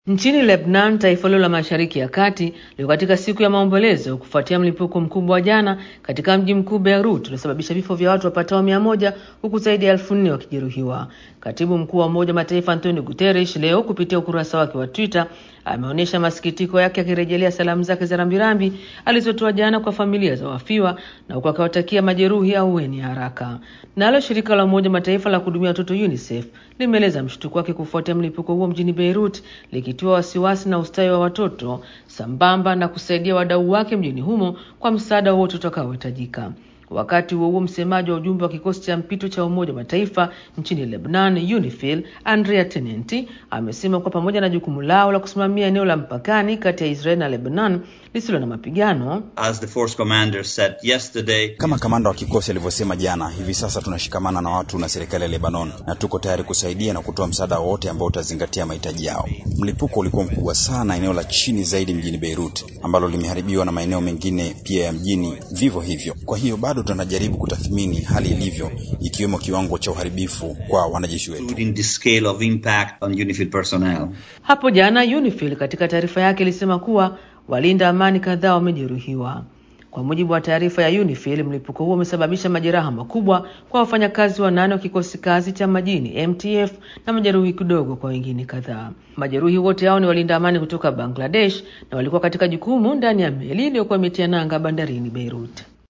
Nchini Lebanon, taifa hilo la Mashariki ya Kati liko katika siku ya maombolezo kufuatia mlipuko mkubwa wa jana katika mji mkuu Beirut uliosababisha vifo vya watu wapatao mia moja huku zaidi ya elfu nne wakijeruhiwa. Katibu mkuu wa Umoja wa Mataifa Antonio Guterres leo kupitia ukurasa wake wa Twitter ameonyesha masikitiko yake akirejelea salamu zake za rambirambi alizotoa jana kwa familia za wafiwa na huku akiwatakia majeruhi ahueni haraka. Nalo shirika la Umoja wa Mataifa la kuhudumia watoto UNICEF limeeleza mshtuko wake kufuatia mlipuko huo mjini Beirut likitiwa wasiwasi na ustawi wa watoto sambamba na kusaidia wadau wake mjini humo kwa msaada wowote utakaohitajika. Wakati huo huo, msemaji wa ujumbe wa kikosi cha mpito cha Umoja wa Mataifa nchini Lebanon, UNIFIL, Andrea Tenenti amesema kuwa pamoja na jukumu lao la kusimamia eneo la mpakani kati ya Israel na Lebanon lisilo na mapigano, As the force commander said yesterday, Kama kamanda wa kikosi alivyosema jana, hivi sasa tunashikamana na watu na serikali ya Lebanon na tuko tayari kusaidia na kutoa msaada wowote ambao utazingatia mahitaji yao. Mlipuko ulikuwa mkubwa sana eneo la chini zaidi mjini Beirut, ambalo limeharibiwa na maeneo mengine pia ya mjini vivyo hivyo. Kwa hiyo bado tunajaribu kutathmini hali ilivyo, ikiwemo kiwango cha uharibifu kwa wanajeshi wetu. including the scale of impact on UNIFIL personnel. hapo jana UNIFIL katika taarifa yake ilisema kuwa walinda amani kadhaa wamejeruhiwa. Kwa mujibu wa taarifa ya UNIFIL, mlipuko huo umesababisha majeraha makubwa kwa wafanyakazi wanane wa kikosi kazi cha majini MTF na majeruhi kidogo kwa wengine kadhaa. Majeruhi wote hao ni walinda amani kutoka Bangladesh na walikuwa katika jukumu ndani ya meli iliyokuwa imetia nanga bandarini Beirut.